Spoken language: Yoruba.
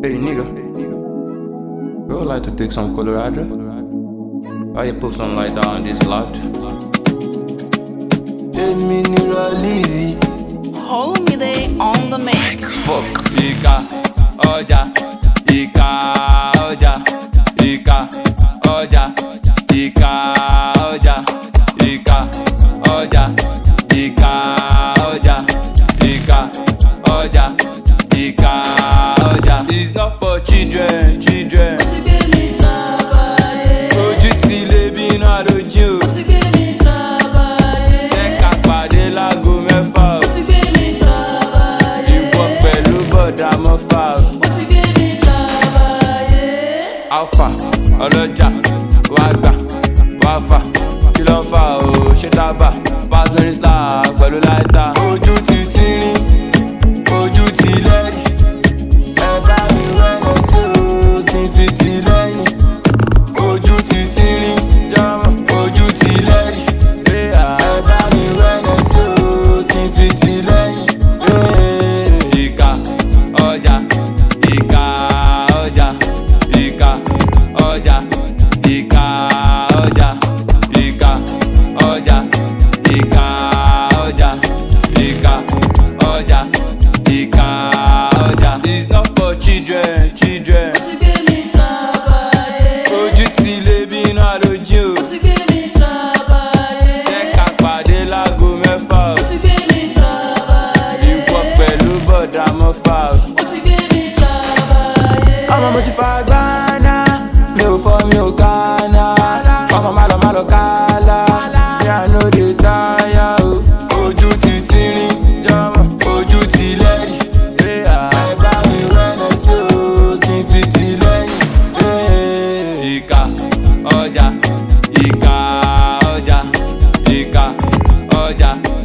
Hey nigga, we would like to take some Colorado. Why you put something like that on this lot? Èmi ni Rọlíìsì. Hold me there on the mix. Fuck. Ika, ọjà, Ika, ọjà, Ika, ọjà, Ika, ọjà, Ika, ọjà, Ika, ọjà, Ika, ọjà, Ika, ọjà. It's not for children, children. Ojú ti lé bí iná lójú. Jẹ́ ká pàdé láago mẹ́fà o. Ìwọ pẹ̀lú bọ̀dà mọ́fà o. alfa ọlọ́jà wá gbà wá fà kí ló ń fà ó ṣé tábà pass lórí star pẹ̀lú láìta. Ojú ti tírín, ojú ti lẹ́yìn. Ẹ bá mi wẹ́lẹ̀ sí o, kí n fi ti lẹ́yìn. Ojú ti tírín, jọ́mọ̀ ojú ti lẹ́yìn. ríà Ẹ bá mi wẹ́lẹ̀ sí o, kí n fi ti lẹ́yìn. Ee. ìka ọjà ìka ọjà ìka ọjà ìka ọjà ìka ọjà ìka ọjà ìka ọjà ìka ọjà. It's not for children, children. Ojú ti lé bí iná lójú. Jẹ́ ká pàdé láago mẹ́fà o. Ìwọ pẹ̀lú bọ̀dà mọ́fà o. ọmọ mo ti fa gbáná mi ò fọ mi ò kánà ọmọ má lọ má lọ kálá mi à no dey táyà o. ojú ti tírín Jọ́mọ̀ ojú ti lẹ́yìn ríà. ẹ bá mi wẹ́lẹ̀ sí o kí n fi ti lẹ́yìn. Ee. Ìka ọjà ìka ọjà ìka ọjà